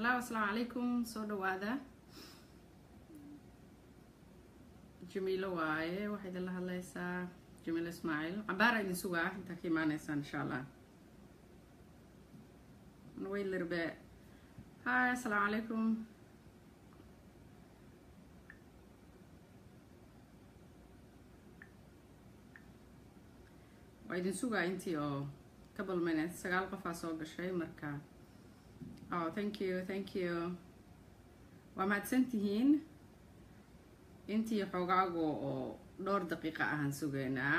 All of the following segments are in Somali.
hallo asalaamu calaykum soo dhawaada jamiilo waaye waxaa idinla hadlaysaa jamiilo ismaaciil cabaara idin sugaa intaa ka imaaneysaan insha allah wait a little bit hi asalaamu calaykum waa idin sugaa intii oo couple minutes sagaal qofaa soo gashay marka oh thank you thank you waa mahadsan tihiin intii xoogaagu oo dhowr daqiiqa ahaan sugeynaa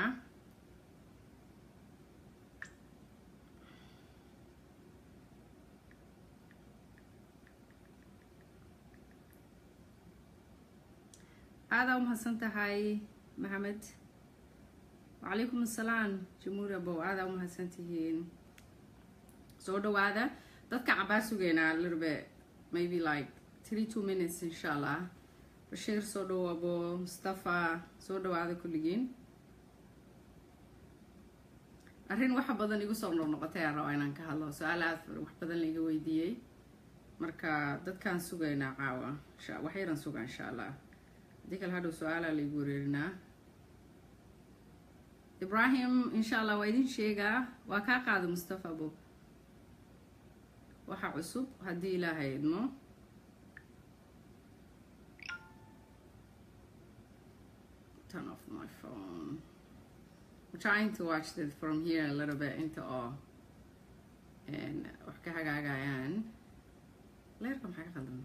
aadaa umahadsan tahay maxamed wacalaykum assalaam jamuuri abow aadaa umahadsan tihiin soo dhawaada dadka cabaa sugeynaa little bit maybe like three two minutes insha allah bashiir soo dhow abo mustafa soo dhawaada kulligiin arrin waxa badan igu soo noqnoqotay aan rabaa inaan ka hadlo su-aal aad wax badan laiga weydiiyey marka dadkaan sugaynaa caawa wax yaran suga insha allah haddii kale hadhow su-aalaa laigu wareerinaa ibrahim insha allah waa idin sheegaa waa kaa qaada mustafa abo waxa cusub haddii ilaahay idmo turn off my phone I'm trying to watch this from here a little bit into all and wax ka hagaagayaan leerka maxaa ka qaldan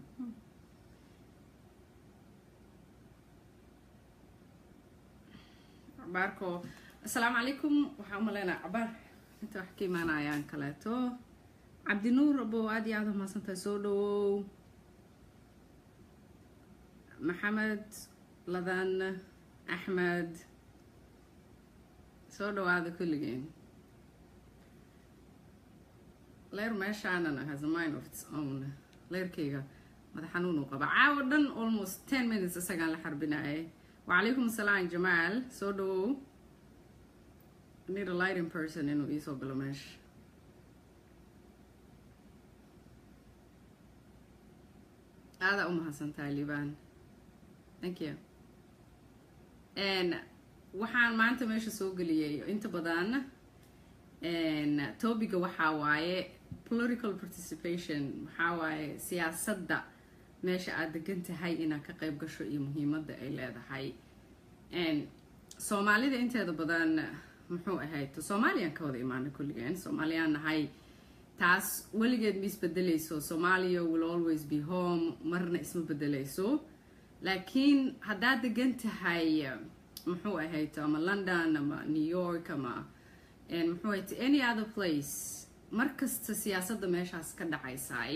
cabaarko assalaamu calaykum waxaa u maleynaa cabaar inta wax ka imaanayaan kaleeto cabdinuur abow aada iyo aada umahadsantahay soo dhawow maxamed ladan axmed soo dhawaada kulligeen leer meeshaanana has a mind of its own leerkayga madax xanuun uu qaba caawo dhan almost ten minutes isagaan la xarbinayay wacalaykum assalaam jamaal soo dhawow need a lighting person inuu iisoo galo meesha aadaa u mahadsantahay liban thank you waxaan maanta meesha soo geliyay inta badan topiga waxaa waaye political participation waxaa waaye siyaasadda meesha aada degan tahay inaad ka qayb gasho iyo muhiimadda ay leedahay soomaalida inteeda badan muxuu ahayd soomaaliyaan ka wada imaana kulligeen soomaaliyaan nahay taas weligeed ma isbedelayso somalia will always be home marna isma bedelayso laakiin haddaad degan tahay muxuu ahayd ama london ama new york ama muxuu ahayd any other place mar kasta siyaasadda meeshaas ka dhacaysay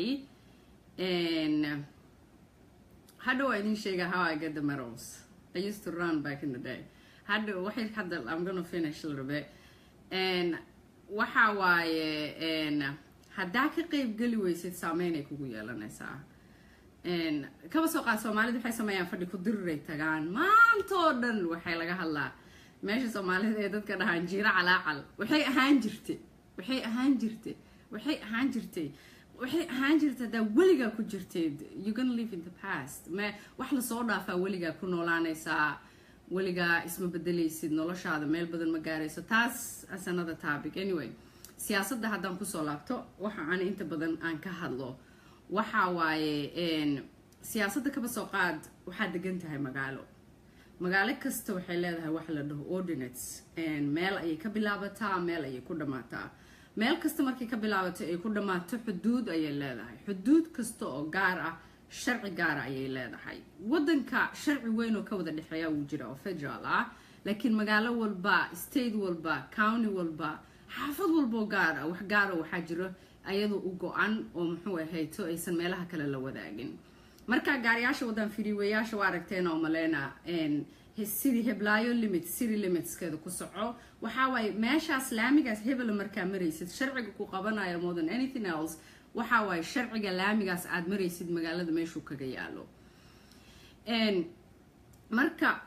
hadha waa idin sheega how I get the medals I used to run back in the day hadha waxay hadda I'm gonna finish a little bit and waxa waaye haddaa ka qeyb geli weysid saameynay kugu yeelanaysaa kaba soo qaad soomaalida waxay sameeyaan fadhi ku diriray tagaan maantoo dhan waxay laga hadlaa meesha soomaalida ee dadka dhahaan jiiro calaacal waxay ahaan jirtay waxay ahaan jirtay waxay ahaan jirtay waxay ahaan jirtay haddaa weligaa ku jirteed you gonna live in the past me wax lasoo dhaafaa weligaa ku noolaanaysaa weligaa isma bedelaysid noloshaada meel badan ma gaarayso taas as another topic anyway siyaasadda haddaan kusoo laabto waxa aan inta badan aan ka hadlo waxa waaye siyaasadda kaba soo qaad waxaad degan tahay magaalo magaalo kasta waxay leedahay wax la dhaho ordinates meel ayay ka bilaabataa meel ayay ku dhammaataa meel kasta markay ka bilaabato ay ku dhammaato xuduud ayay leedahay xuduud kasta oo gaar ah sharci gaara ayay leedahay waddanka sharci weyn oo ka wada dhexeeya wuu jira oo federal ah laakiin magaalo walba state walba county walba xaafad walboo gaar ah wax gaara waxaa jiro ayadoo u go-an oo muxuu ahayto aysan meelaha kale la wadaagin markaa gaariyaasha wadaan firiiwayaasha waa aragteen oo maleyna sidii heblaayo limit city limitskeeda ku soco waxaa waaye meeshaas laamigaas hebela markaa maraysid sharciga ku qabanayo more than anything else waxaa waaye sharciga laamigaas aada maraysid magaalada meeshuu kaga yaalo marka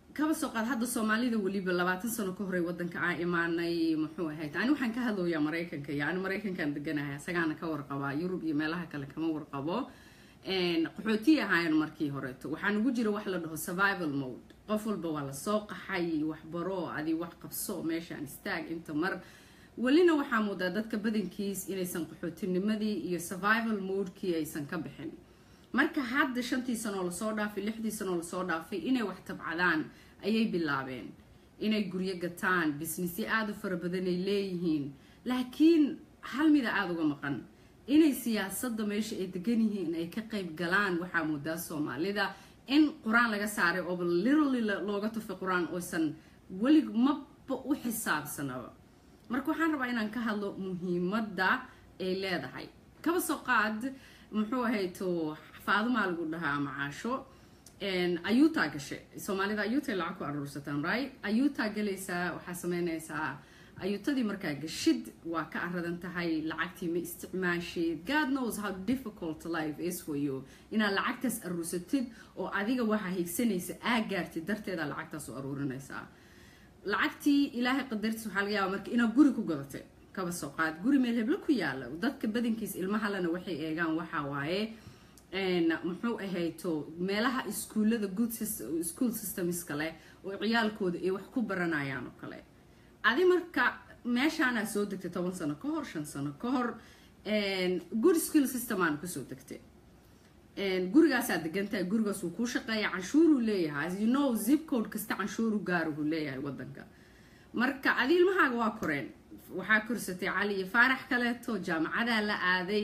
kaba soo qaad hadda soomaalida weliba labaatan sano ka horey wadanka aan imaanay muxuu ahayd ani waxaan ka hadlooyaa maraykanka iyo ani maraykankaan deganahay asagaana ka warqabaa yurub iyo meelaha kale kama warqabo qaxootiyi ahaayeen markii horeeto waxaa nagu jira wax la dhaho survival mode qof walba waa lasoo qaxay waxbaro adi wax qabso meeshaan istaag inta mar welina waxaa muudaa dadka badankiis inaysan qaxootinimadii iyo survival modekii aysan ka bixin marka hadda shantii sanoo lasoo dhaafay lixdii sanoo lasoo dhaafay inay wax tabcadaan ayay bilaabeen inay guryo gataan bisnisyo aada u fara badanay leeyihiin laakiin hal mida aada uga maqan inay siyaasadda meesha ay degan yihiin ay ka qayb galaan waxaa moodaa soomaalida in qur-aan laga saaray ooba literally looga tufay qur-aan oosan welig maba u xisaabsanaba marka waxaan rabaa inaan ka hadlo muhiimadda ay leedahay kaba soo qaad muxuu ahayto faadumaa lagu dhahaa macaasho ayuutaa gashe soomaalida ayuutay lacag ku aruursataan right ayuutaa galaysaa waxaa sameynaysaa ayuutadii markaa gashid waa ka aradan tahay lacagtii ma isticmaashid god knows how difficult life is for you inaad lacagtaas aruursatid oo adiga waxaa higsanaysa aa gaartid darteeda lacagtaas u aruurinaysaa lacagtii ilaahay qadartiis waxaa laga yaaba marka inaad guri ku gadatay kaba soo qaad guri meel heblo ku yaala dadka badankiis ilmahalena waxay eegaan waxaa waaye muxuu ahayto meelaha iskuullada good school systemska leh oo ciyaalkooda ay wax ku baranayaan oo kale adi marka meeshaanaa soo degtay toban sano ka hor shan sano ka hor good school systemaana kusoo degtay gurigaasaa degantahay gurigaas wuu kuu shaqeeya canshuuruu leeyahay as you know zip code kasta canshuuru gaaruhu leeyahay wadanka marka adi ilmahaaga waa koreen waxaa korsatay cali iyo faarax kaleeto jaamacadaa la aaday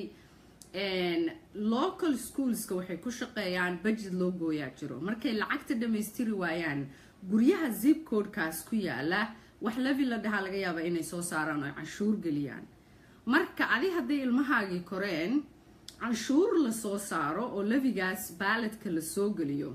local schoolska waxay ku shaqeeyaan budget loo gooyaa jiro markay lacagta dhammaystiri waayaan guryaha zip codekaas ku yaala wax levi la dhahaa laga yaaba inay soo saaraan oo canshuur geliyaan marka adi hadday ilmahaagii koreen canshuur lasoo saaro oo levigaas baaladka lasoo geliyo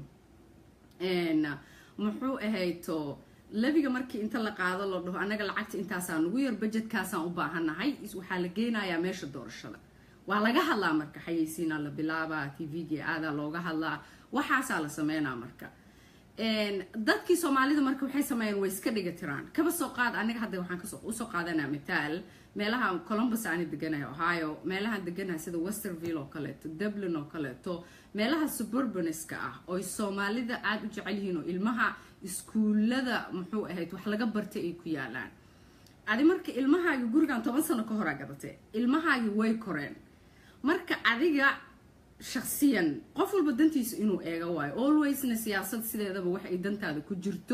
muxuu ahayto leviga markii inta la qaado la dhaho annaga lacagta intaasaa nugu yar bajedkaasaan u baahannahay waxaa la geynayaa meesha doorashada waa laga hadlaa marka xayeysiinaa la bilaabaa tvga aadaa looga hadlaa waxaasaa la sameynaa marka dadkii soomaalida marka waxay sameeyeen way iska dhiga tiraan kaba soo qaad aniga hadda waxaan usoo qaadanaa mitaal meelaha columbus aani deganaya ohio meelahaan deganaya sida westerville oo kaleeto dublin oo kaleeto meelaha suburbaniska ah ooy soomaalida aada u jecel yihiin oo ilmaha iskuullada muxuu ahayd wax laga bartay ay ku yaalaan adi marka ilmahaagi gurigan toban sano ka horaa gadatay ilmahaagi way koreen marka adiga shaksiyan qof walba dantiisa inuu eego waayo alwaysna siyaasad sideedaba wax ay dantaada ku jirto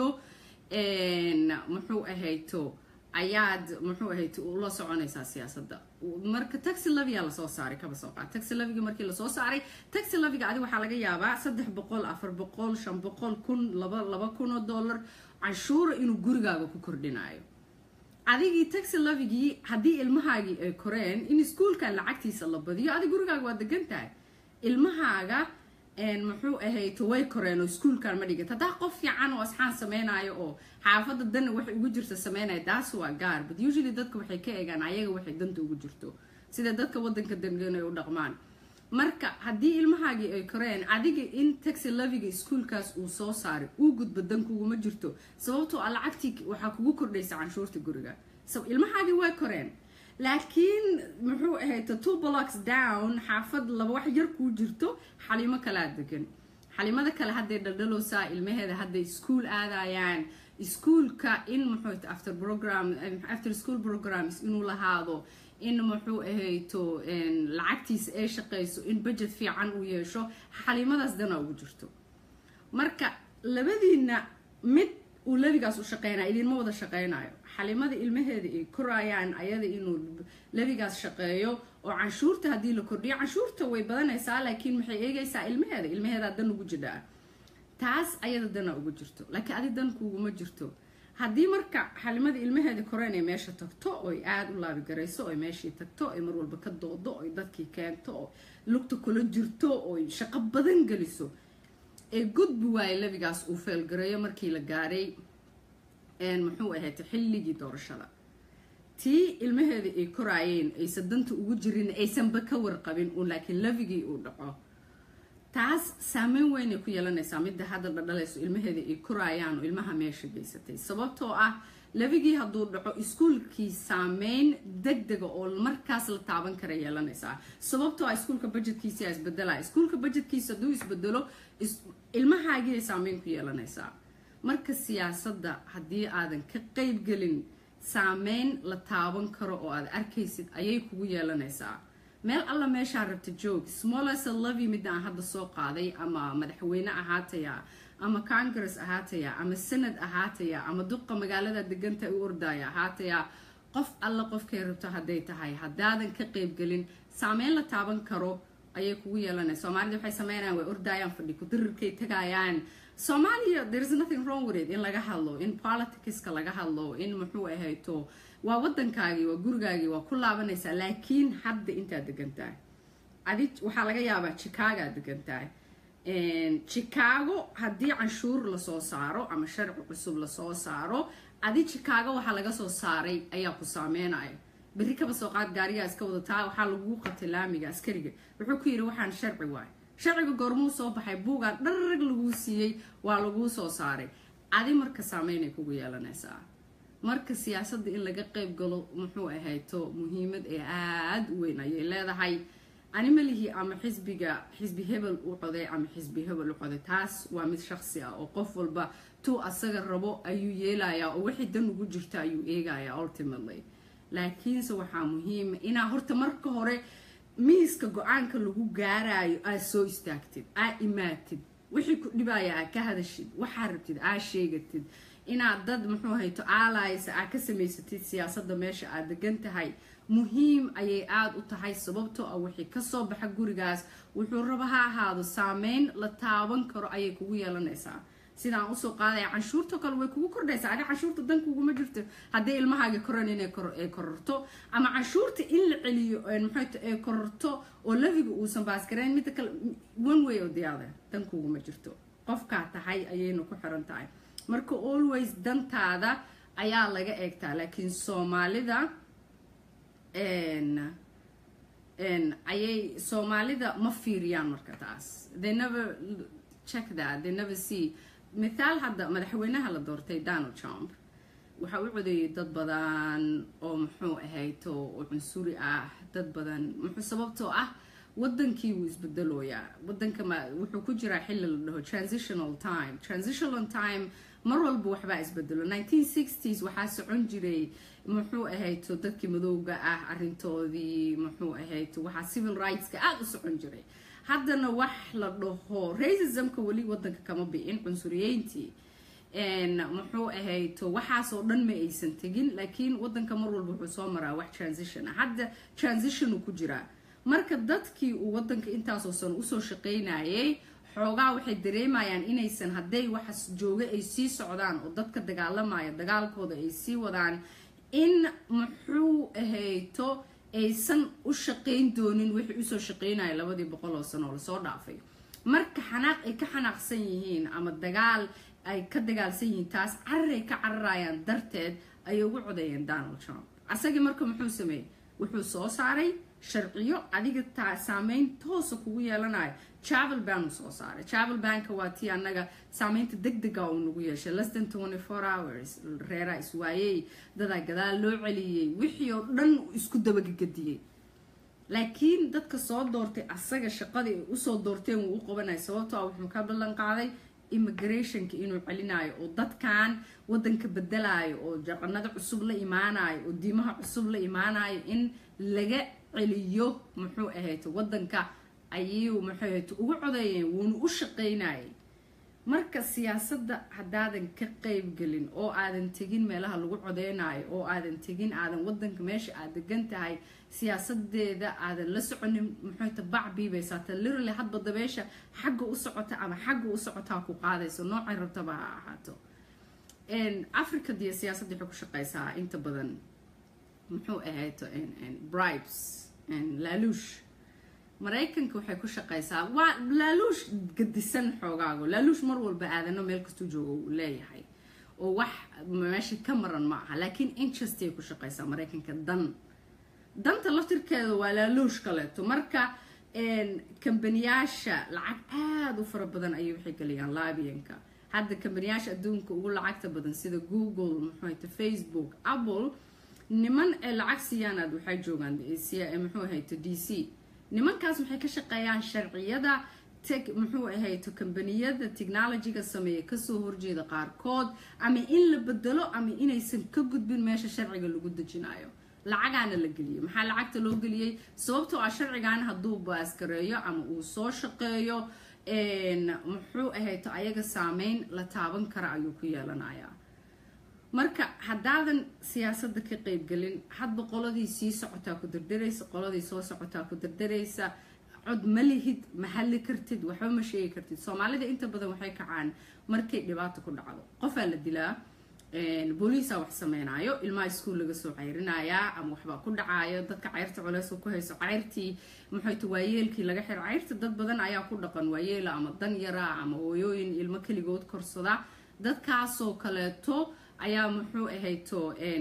muxuu ahayto ayaad muxuu ahayto ula soconaysaa siyaasadda marka taxi lavia lasoo saaray kaba soo qaad taxi laviga markii lasoo saaray taxi laviga adi waxaa laga yaabaa saddex boqol afar boqol shan boqol kun laba laba kun oo dollar canshuura inuu gurigaaga ku kordhinayo adigii taxi lavigii haddii ilmahaagii ay koreen in iskuulkan lacagtiisa la badiyo adig gurigaaga waa degan tahay ilmahaaga muxuu ahayto way koreen oo iskuulkan ma dhigat haddaa qof fiican oo asxaan sameynayo oo xaafadda dana waxay ugu jirta sameynaya taas waa gaar but usually dadka waxay ka eegaan ayaga waxay danta ugu jirto sida dadka wadanka dangan ay u dhaqmaan marka haddii ilmahaagii ay koreen adiga in taxi laviga iskuulkaas uu soo saaray uu gudbo dankuguma jirto sababtoo a lacagtii waxaa kugu kordhaysa canshuurta guriga ilmahaagii way koreen laakiin muxuu ahayta two blocks down xaafad laba wax yar kuu jirto xalimo kalaa degan xalimada kale hadday dhaldhalowsaa ilmaheeda hadday iskuol aadayaan iskuolka in muxuu after program after school programs inuu lahaado in muxuu ahayto lacagtiisa ay shaqayso in budget fiican uu yeesho xalimadaas dana ugu jirto marka labadiina mid uu lebigaas u shaqeynayo idinma wada shaqeynayo xalimada ilmaheeda ay korayaan ayada inuu lebigaas shaqeeyo oo canshuurta haddii la kordhiyo canshuurta way badanaysaa laakiin maxay eegaysaa ilmaheeda ilmaheedaa dan ugu jidhaa taas ayada dana ugu jirto laakiin adi dan kuuguma jirto haddii marka xalimada ilmaheeda koreen ay meesha tagto oy aada u laabigarayso oy meeshii tagto oy mar walba ka doodo oy dadkii keento oo lugta kula jirto oy shaqo badan geliso ee gudbi waaye lebigaas uu feelgareeyo markii la gaaray muxuu ahayd xilligii doorashada tii ilmaheeda ay koraayeen aysan danta ugu jirin aysanba ka warqabin uun laakiin levigii uu dhaco taas saameyn weynay ku yeelanaysaa midda hadda dhadhalayso ilmaheeda ay koraayaan oo ilmaha meesha geysatay sababtoo ah labigii hadduu dhaco iskuulkii saameyn deg dega oo markaas la taaban kara yeelanaysaa sababtoo ah iskuulka budgetkiisa isbedelaya iskuulka budgetkiisa hadduu isbedelo ilmahaagii saameyn ku yeelanaysaa marka siyaasadda haddii aadan ka qeybgelin saameyn la taaban karo oo aad arkaysid ayay kugu yeelanaysaa meel alla meeshaa rabta joog smolesa lovy midda aan hadda soo qaaday ama madaxweyne ahaataya ama congress ahaataya ama sanad ahaataya ama duqa magaalada deganta u ordaya ahaataya qof alla qofkay rabto hadday tahay haddaadan ka qeybgelin saameyn la taaban karo ayay kugu yeelanaya soomaalida waxay sameynayaan way ordayaan fadhi kudirirkay tagayaan soomaaliya thereis nothing wrong with it in laga hadlo in politicska laga hadlo in muxuu ahayto waa wadankaagii waa gurigaagii waa ku laabanaysaa laakiin hadda intaad degantahay adi waxaa laga yaabaa chicago aad degantahay chicago haddii canshuur lasoo saaro ama sharci cusub lasoo saaro adi chicago waxaa laga soo saaray ayaa ku saameynayo berri kaba soo qaad gaarigaa iska wadataa waxaa laguu qabtay laamiga askariga wuxuu ku yidhi waxaan sharci waay sharciga goormuu soo baxay buugaa dharrag laguu siiyey waa laguu soo saaray adi marka saameynay kugu yeelanaysaa marka siyaasadda in laga qeyb galo muxuu ahayto muhiimad ee aada u weyn ayay leedahay animalihii ama xisbiga xisbi hebel u coday ama xisbi hebel u coday taas waa mid shaqsi ah oo qof walba tuu asaga rabo ayuu yeelayaa oo wixii dan ugu jirta ayuu eegayaa ultimately laakiinse waxaa muhiima inaa horta marka hore miiska go-aanka lagu gaarayo aad soo istaagtid aa imaatid wixii ku dhibaya aa ka hadashid waxaa rabtid aa sheegatid inaad dad muxuu hayto aalaysa aa ka samaysatid siyaasadda meesha aad degan tahay muhiim ayay aada u tahay sababtoo ah wixii kasoo baxa gurigaas wuxuu raba ha ahaado saameyn la taaban karo ayay kugu yeelanaysaa sidaan usoo qaadaya canshuurta kale way kugu kordhaysaa adi canshuurta dankuguma jirto haddii ilmahaaga koran inay ay kororto ama canshuurta in la celiyo maxayto ay kororto oo lafiga uusan baasgareyn midda kale one way oo diyaada dankuguma jirto qofkaa tahay ayayna ku xiran tahay marka always dantaada ayaa laga eegtaa laakiin soomaalida ayay soomaalida ma fiiriyaan marka taas they never check that they never see mithaal hadda madaxweynaha la doortay donald trump waxaa u codeeyay dad badan oo muxuu ahayto oo cunsuri ah dad badan muxuu sababtoo ah wadankii wuu isbedelooyaa wadanka wuxuu ku jiraa xilli la dhaho transitional time transitional time mar walba waxbaa isbedelo 1960s waxaa socon jiray muxuu ahayto dadkii madowga ah arintoodii muxuu ahayto waxaa civil rightska aada u socon jiray haddana wax la dhaho racismka weli wadanka kama bi'in cunsuriyeyntii muxuu ahayto waxaasoo dhan ma aysan tegin laakiin wadanka mar walba wuxuu soo maraa wax transition ah hadda transitionuu ku jiraa marka dadkii uu wadanka intaasoo san usoo shaqaynayay xoogaa waxay dareemayaan inaysan hadday waxas jooga ay sii socdaan oo dadka dagaalamaya dagaalkooda ay sii wadaan in muxuu ahayto aysan u shaqayn doonin wixii usoo shaqaynaya labadii boqol oo sano oo lasoo dhaafay marka xanaaq ay ka xanaaqsan yihiin ama dagaal ay ka dagaalsan yihiin taas cararay ka cararayaan darteed ayay ugu codeeyeen donald trump asagii marka muxuu sameeyey wuxuu soo saaray sharciyo adiga taa saameyn toosa kugu yeelanayo travel ban uu soo saaray travel banka waa tii annaga saameynta deg dega uu nagu yeeshay less than twenty four hours reeraa iswaayey dadaa gadaal loo celiyey wixii oo dhan isku dabagegadiyey laakiin dadka soo doortay asaga shaqadii ay usoo doorteen wuu u qabanaya sababtoo ah wuxuu ka ballan qaaday immigrationka inuu celinayo oo dadkan wadanka bedelayo oo jaqanada cusub la imaanayo oo diimaha cusub la imaanayo in laga celiyo muxuu ahayto wadanka ayuu muxuu ahayto ugu codeeyeen wuuna u shaqaynayay marka siyaasadda haddaadan ka qeybgelin oo aadan tegin meelaha lagu codeynayo oo aadan tegin aadan wadanka meesha aad degan tahay siyaasadeeda aadan la soconin muxuuta bacbiibaysaata lirally hadba dabeesha xagga u socota ama xagga u socotaa ku qaadayso noocay rabtaba ha ahaato africa diyo siyaasadda waxay ku shaqeysaa inta badan muxuu ahayto bribes laaluush maraykanka waxay ku shaqeysaa waa laaluush gadisan xoogaago laaluush mar walba aadano meel kastuu joogo uu leeyahay oo wax meesha ka maran ma aha laakiin interest ay ku shaqeysaa maraykanka dan danta laftirkeeda waa laaluush kaleeto marka kambaniyaasha lacag aada u fara badan ayay waxay geliyaan laabiyanka hadda kambaniyaasha adduunka ugu lacagta badan sida google muxuuhayta facebook apple niman ee lacag siiyaan aad waxay joogaan muxuu ahayto d c nimankaas waxay ka shaqeeyaan sharciyada teg muxuu ahayto kambaniyada technologyga sameeya kasoo horjeeda qaarkood ama in la bedelo ama inaysan ka gudbin meesha sharciga lagu dejinayo lacagaana la geliyey maxaa lacagta loo geliyey sababtoo ah sharcigan hadduu baaskareeyo ama uu soo shaqeeyo muxuu ahayto ayaga saameyn la taaban kara ayuu ku yeelanayaa marka haddaadan siyaasadda ka qeybgelin hadba qoladii sii socotaa ku dardaraysa qoladii soo socotaa ku dardaraysa cod ma lihid ma hadli kartid waxba ma sheegi kartid soomaalida inta badan waxay kacaan markay dhibaato ku dhacdo qofaa la dilaa booliisa wax sameynaayo ilmaha iskuol laga soo cayrinayaa ama waxbaa ku dhacaayo dadka cayrta culeys ku hayso cayrtii muxuyta waayeelkii laga xiro cayrta dad badan ayaa ku dhaqan waayeela ama dan yara ama hooyooyin ilmo keligood korsada dadkaasoo kaleeto ayaa muxuu ahayto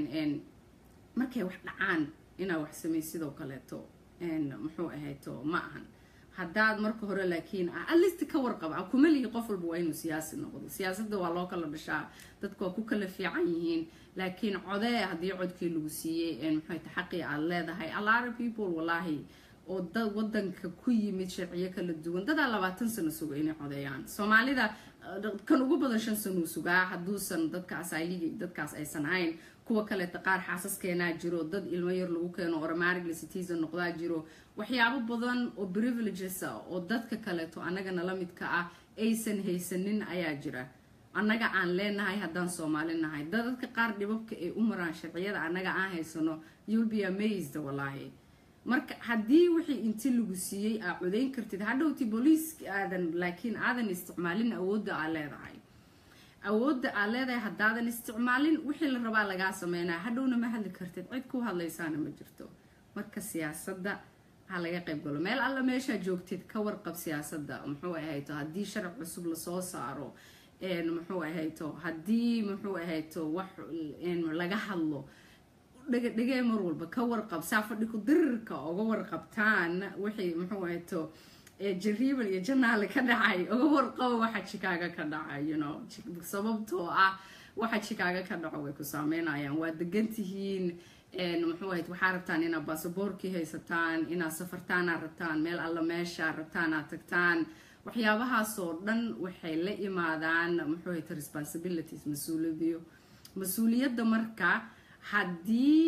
markay wax dhacaan inaa wax samey sidoo kaleeto muxuu ahayto ma ahan haddaad marka hore laakiin ah alist ka warqaba kuma lihi qof walba waa inuu siyaasi noqdo siyaasadda waa loo kala dhashaa dadku waa ku kala fiican yihiin laakiin codee haddii codkii lagu siiyey maxayta xaqii aad leedahay alara people wallaahi oo dad wadanka ku yimid sharciyo kala duwan dadaa labaatan sano suga inay codeeyaan soomaalida kan ugu badan shan sanuu sugaa hadduusan dadkaas ayigi dadkaas aysan ahayn kuwa kaleeta qaar xaasaskeenaa jiro dad ilmo yar lagu keeno ormarigly citizen noqdaa jiro waxyaabo badan oo privileges ah oo dadka kaleeto annagana la midka ah aysan haysanin ayaa jira annaga aan leenahay haddaan soomaali nahay dadadka qaar dhibabka ay u maraan sharciyada annaga aan haysano you'll be amazed wallaahi marka haddii wixii inti lagu siiyey aa codayn kartid hadhowti booliiska aadan laakiin aadan isticmaalin awoodda aa leedahay awoodda aad leedahay haddaadan isticmaalin wixii la rabaa lagaa sameynaya hadhowna ma hadli kartid cid ku hadlaysaana ma jirto marka siyaasadda ha laga qayb galo meel alla meeshaa joogtid ka warqab siyaasadda muxuu ahayto haddii sharc cusub lasoo saaro muxuu ahayto haddii muxuu ahayto wax laga hadlo dhegee mar walba ka warqab saa fadhi ku dirirka oga warqabtaan wixii muxuu ahayto jariiban iyo janaale ka dhacay oga warqabo waxa jikaaga ka dhacay you know sababtoo ah waxa jikaaga ka dhaco way ku saameynayaan waa degan tihiin muxuu ahayd waxaa rabtaan inaad baasaboorkii haysataan inaad safartaanaad rabtaan meel alla meesha rabtaan aad tagtaan waxyaabahaasoo dhan waxay la imaadaan muxuu ahayt responsibilities mas-uuliyadiyo mas-uuliyadda marka haddii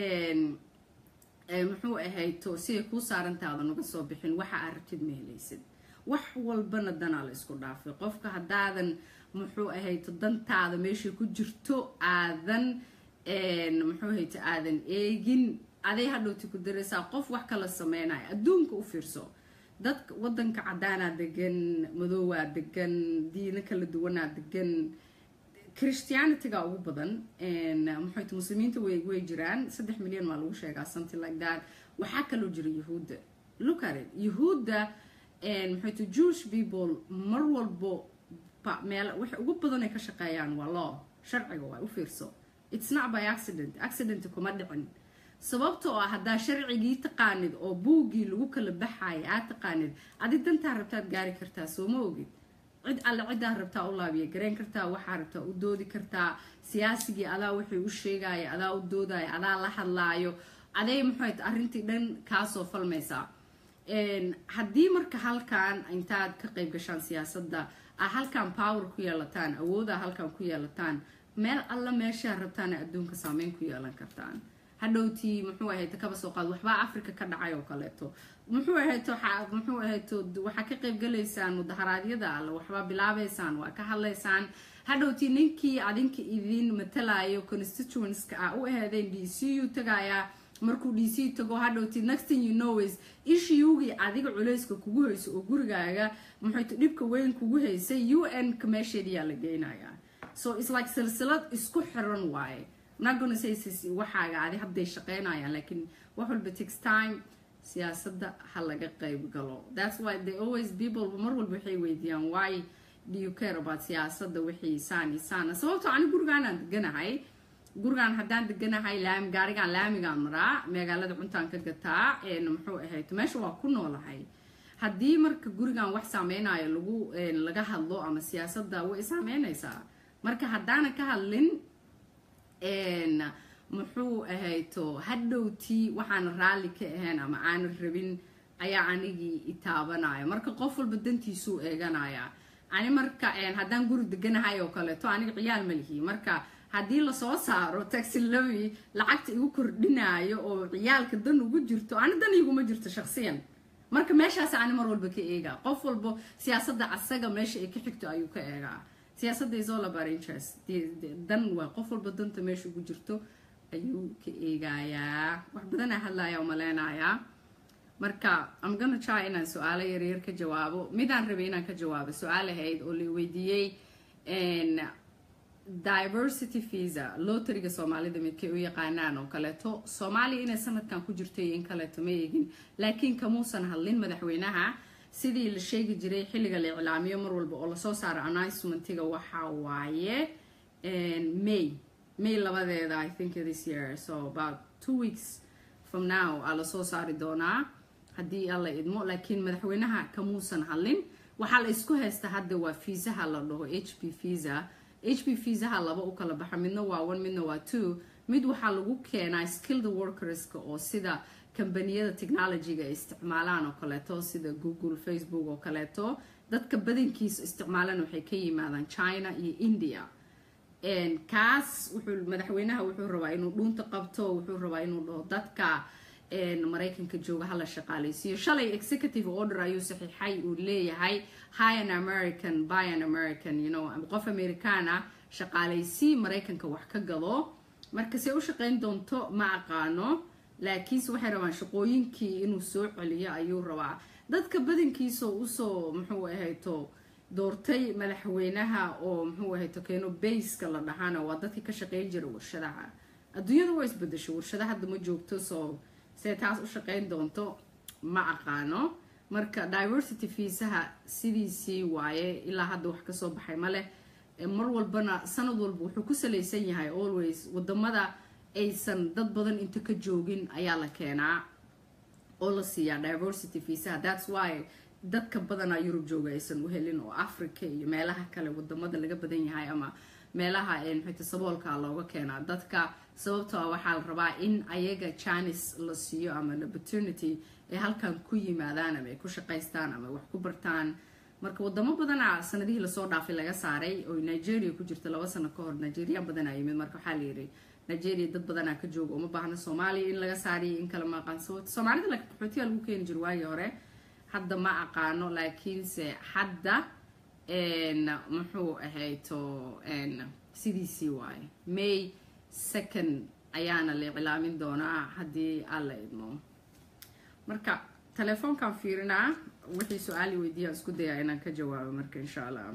muxuu ahayto siday kuu saarantaadan uga soo bixin waxa aad rabtid ma helaysid wax walbana danaa la isku dhaafay qofka haddaadan muxuu ahayto dantaada meeshay ku jirto aadan muxuu ahayto aadan eegin aday hadhowti ku daraysaa qof wax kala sameynaya adduunka u fiirso dadka wadanka cadaanaa degan madoowaa degan diino kala duwanaa degan christianityga ugu badan maxayt muslimiinta way way jiraan saddex milyan maa lagu sheegaa something like that waxaa kaloo jira yahuudda look at it yahuudda maxayt jewish people mar walbo meel waxa ugu badan ay ka shaqeeyaan waa law sharciga waa u fiirso it's not by accident accident kuma dhicin sababtoo ah haddaa sharcigii taqaanid oo buuggii lagu kala baxaaya aad taqaanid adi dantaa rabtaad gaari kartaa soo ma ogid cid alle ciddaa rabtaa u laabiya garayn kartaa waxaa rabtaa u doodi kartaa siyaasigii adaa wixii u sheegaya adaa u doodaya adaa la hadlaayo aday maxayt arrintii dhan kaasoo falmaysaa haddii marka halkan intaad ka qayb gashaan siyaasadda a halkan power ku yeelataan awooda halkan ku yeelataan meel alla meeshaa rabtaana adduunka saameyn ku yeelan kartaan hadhowtii muxuu ahayto kaba soo qaad waxbaa africa ka dhacay oo kaleeto muxuu ahayto muxuu ahayto waxaa ka qaybgalaysaan mudaharaadyada alle waxbaa bilaabaysaan waa ka hadlaysaan hadhowtii ninkii adinka idin matalayo constituenska ah u aheedeen d c u tagayaa markuu d c tago hadhowtii next thing you know is ishiugii adiga culeyska kugu hayso oo gurigaaga muxuyto dhibka weyn kugu haysay u n ka meesheediyaa la geynayaa so it's like silsilad isku xiran waaye waxaaga adi hadday shaqeynayaan laakiin wax walba takes time siyaasadda ha laga qayb galo that's why they always people mar walba waxay weydiiyaan why do you care about siyaasadda wixii saan iyo saana sababtoo ani gurigaanaan deganahay gurigaan haddaan deganahay laami gaarigaan laamigaan maraa magaalada cuntaan ka gataa muxuu ahayd meesha waa ku noolahay haddii marka gurigan wax saameynayo lagu laga hadlo ama siyaasadda way saameynaysaa marka haddaanan ka hadlin muxuu ahayto hadhowtii waxaan raalli ka ahayn ama aanan rabin ayaa anigii itaabanaya marka qof walba dantiisuu eeganaya ani marka haddaan guri deganahay oo kaleeto aniga ciyaal ma lihi marka haddii lasoo saaro taxilowi lacagta igu kordhinaayo oo ciyaalka dan ugu jirto ani dan iguma jirto shaksiyan marka meeshaas ani mar walba ka eegaa qof walba siyaasadda asaga meesha ay ka xigto ayuu ka eegaa siyaasadda is all about interest dan waa qof walba danta meesha ugu jirto ayuu ka eegayaa wax badanaa hadlaya oo maleynayaa marka am gonna try inaan su-aalo yaryar ka jawaabo midaan rabay inaan ka jawaabo su-aal ahayd oo la weydiiyey diversity visa lotariga soomaalida midkay u yaqaanaan oo kaleeto soomaaliya inay sanadkan ku jirto iyo in kaleeto ma eegin laakiin kamuusan hadlin madaxweynaha sidii la sheegi jiray xilliga la iclaamiyo mar walba oo lasoo saaro announcementiga waxa waaye may may labadeeda i think this year so about two weeks from now aa lasoo saari doonaa haddii alla idmo laakiin madaxweynaha kamuusan hadlin waxaa la isku haysta hadda waa fiisaha la dhaho h p visa h p visaha laba u kala baxa midna waa one midna waa two mid waxaa lagu keenaa skilled workerska oo sida kambaniyada technologyga ay isticmaalaan oo kaleeto sida google facebook oo kaleeto dadka badankiisa isticmaalan waxay ka yimaadaan china iyo india kaas wuxuu madaxweynaha wuxuu rabaa inuu dhuunta qabto wuxuu rabaa inuu dhaho dadka maraykanka jooga hala shaqaaleysiiyo shalay executive order ayuu saxiixay uu leeyahay high an american by an american you know qof american ah shaqaaleysi maraykanka wax ka gado marka se u shaqeyn doonto ma aqaano laakiinse waxay rabaan shaqooyinkii inuu soo celiyo ayuu rabaa dadka badankiisa usoo muxuu ahayto doortay madaxweynaha oo muxuu ahayto keeno bayska la dhahana waa dadkii ka shaqeyn jira warshadaha adduunyada waa isbedesho warshada hadda ma joogto soo see taas u shaqeyn doonto ma aqaano marka diversity fiisaha sidiisii waaye ilaa hadda wax kasoo baxay maleh mar walbana sanad walba wuxuu ku salaysan yahay always wadamada aysan dad badan inta ka joogin ayaa la keenaa oo la siiyaa diversity fiisaha thats why dadka badanaa yurub jooga aysan u helin oo africa iyo meelaha kale wadamada laga badan yahay ama meelaha maxayta saboolka looga keenaa dadka sababtoo waxaa la rabaa in ayaga janis la siiyo ama opportunity ay halkan ku yimaadaan ama ay ku shaqaystaan ama wax ku bartaan marka wadamo badana sanadihii lasoo dhaafay laga saaray oo nigeria ku jirta laba sano ka hor nigeria badanaa yimid marka waxaa la yidhi nigeria dad badanaa ka jooga uma baahna soomaaliya in laga saariyo in kale ma aqaan sababta soomaalida laakiin qaxootiga lagu keeni jiro waagii hore hadda ma aqaano laakiinse hadda muxuu ahayto sidiisii waaye may second ayaana la iclaamin doonaa haddii alla idmo marka telefoonkan fiirinaa wixii su-aali weydiiyaan isku dayaa inaan ka jawaabo marka insha allah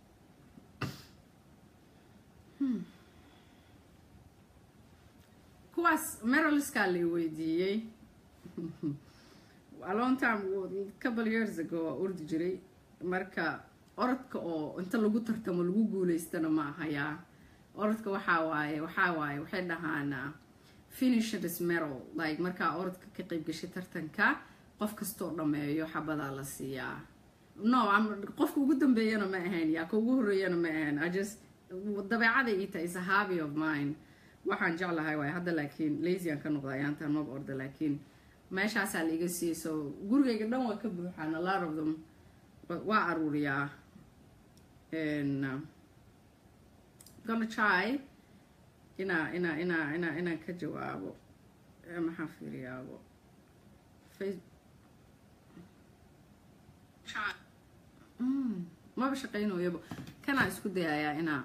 kuwaas meraliskaa la weydiiyey a long time couple years ago waa urdi jiray marka orodka oo inta lagu tartamo lagu guuleystana ma ahayaa orodka waxaa waaye waxaa waaye waxay dhahaan finishers meral like markaa orodka ka qeyb gashay tartanka qof kastoo dhameeyo xabadaa la siiyaa no qofka ugu dambeeyana ma ahayn yaa ka ugu horeeyana ma ahayn just dabeecada ii tahay is a hobby of mine waxaan jeclahay waay hadda laakiin lazyaan ka noqda ayaantaan maba orda laakiin meeshaasaa la iga siiyey so gurigayga dhan waa ka buuxaan a lot of them waa aruuriyaa gonna try inaa inaa inaa inaa inaan ka jawaabo maxaa fiiriyaabo face maba shaqeynooyaba kanaa isku dayayaa inaa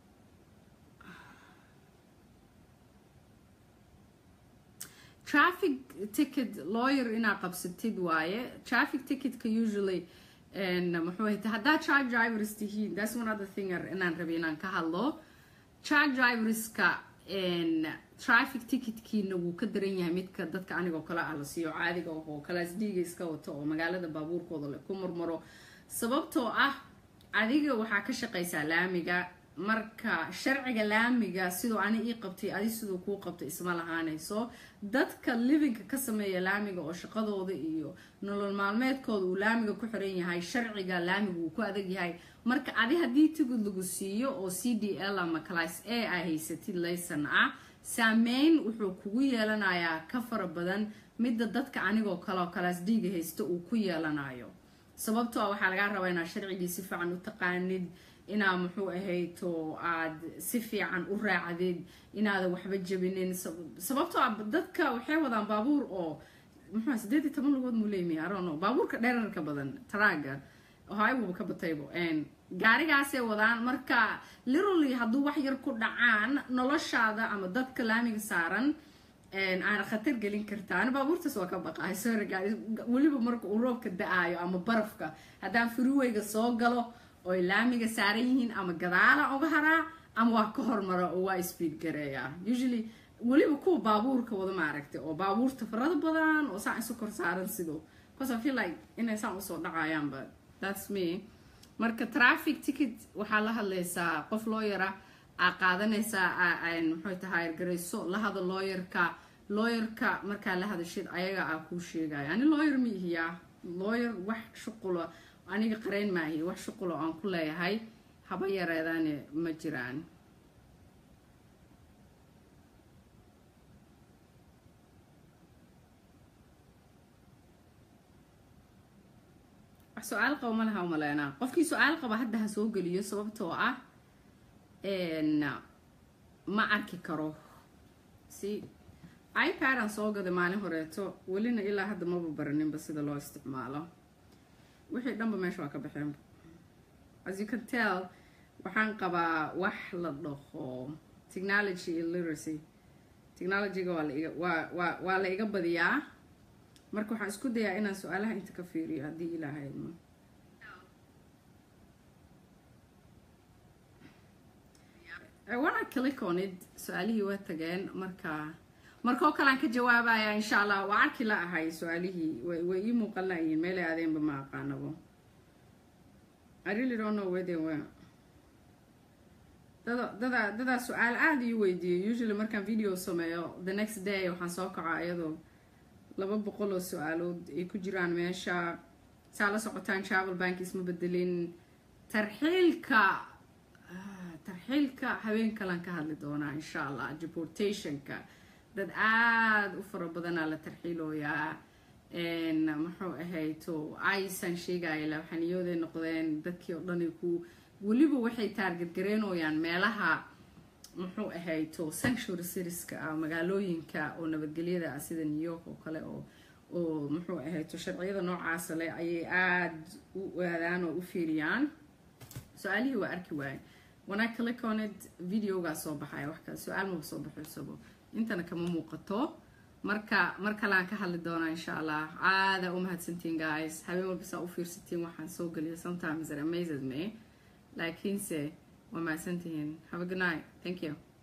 traffic ticket lawyer inaa qabsatid waaye traffic ticketka usually muxuu hayta haddaa charge drivers tihiin that's one other thing inaan rabay inaan ka hadlo charge driverska traffic ticketkiina wuu ka daran yahay midka dadka anigoo kale ah la siiyo caadiga oo kalaas dhiiga iska wato oo magaalada baabuurkooda le ku marmaro sababtoo ah adiga waxaa ka shaqaysaa laamiga marka sharciga laamiga siduu ani ii qabtay adi siduu kuu qabtay isma lahaanayso dadka livinka ka sameeya laamiga oo shaqadooda iyo nolol maalmeedkooda uu laamiga ku xiran yahay sharciga laamiga uu ku adag yahay marka adi haddii tigid lagu siiyo oo c d l ama class a a haysatid laysan ah saameyn wuxuu kugu yeelanayaa ka fara badan midda dadka anigoo kaleoo class d-ga haysta uu ku yeelanayo sababtoo ah waxaa lagaa rabaa inaad sharcigii si fiican u taqaanid inaad muxuu ahayto aad si fiican u raacdid inaadan waxba jabinin sababtoo ah dadka waxay wadaan baabuur oo muxuu sideed iyo toban lugood muu leeyimi arono baabuurka dherarka badan taraaga highwaba ka bataybo gaarigaasay wadaan marka literally hadduu wax yar ku dhacaan noloshaada ama dadka laamiga saaran aana khatar gelin kartaa ani baabuurtaas waa ka baqahay sorry guys weliba marka uu roobka da-aayo ama barafka haddaan freewayga soo galo oy laamiga saaran yihiin ama gadaala uga haraa ama waa ka hormara oo waa speed gareeyaa usually weliba kuwa baabuurka wada maaragtay oo baabuurta farada badan oo saan isu kor saaran sido because I feel like inay saan usoo dhacayaan but that's me marka traffic ticket waxaa la hadlaysaa qof looyara aa qaadanaysaa muxuu tahay garayso la hada looyarka looyarka markaa la hadashid ayaga aa kuu sheegaya ani looyar ma ihiyaa looyar wax shuqulo aniga qarayn maahi wax shuqulo aan ku leeyahay haba yareedaane ma jiraan wax su-aal qaba ma laha umaleynaa qofkii su-aal qaba hadda ha soo geliyo sababtoo ah ma arki karo si ipad aan soo gaday maalin horeeto welina ilaa hadda maba baraninba sida loo isticmaalo wixii dhanba meesha waa ka baxeenba as you can tell waxaan qabaa wax la dhaho technology illiteracy technologyga waa laiga waa waa waa la iga badiyaa marka waxaan isku dayaa inaan su-aalaha inta ka fiiriyo haddii ilaahay idmo wana click on it su-aalihii waa tageen marka markoo kale aan ka jawaabaya insha allah waa arki la ahay su-aalihii way ii muuqan layihiin meelay aadeenba ma aqaanabo I really don't know where they were dada dada dadaa su-aal aada ii weydiiyay usually markaan video sameeyo the next day waxaan soo kaca iyadoo laba boqol oo su-aalood ay ku jiraan meesha saa la socotaan travel bank isma bedelin tarxiilka tarxiilka habeen kalan ka hadli doonaa insha allah deportationka dad aada u fara badanaa la tarxiilooyaa muxuu ahayto aysan sheegaya laxaniyooday noqdeen dadkii oo dhani ku weliba waxay taargetgareynooyaan meelaha muxuu ahayto sanctuary citieska ah magaalooyinka oo nabadgelyada ah sida new york oo kale oo oo muxuu ahayto sharciyada noocaasa leh ayay aada u aadaan oo u fiiriyaan su-aalihii waa arki waaye wanaa click on it videogaa soo baxaya wax kale su-aal maba soo baxaysabo intana kama muuqato marka mar kale aan ka hadli doonaa insha allah caada u mahadsantiin guys habeen walba saa u fiirsatiin waxaan soo geliya sometimes it amazes me laakiinse waa mahadsantihiin have a good night thank you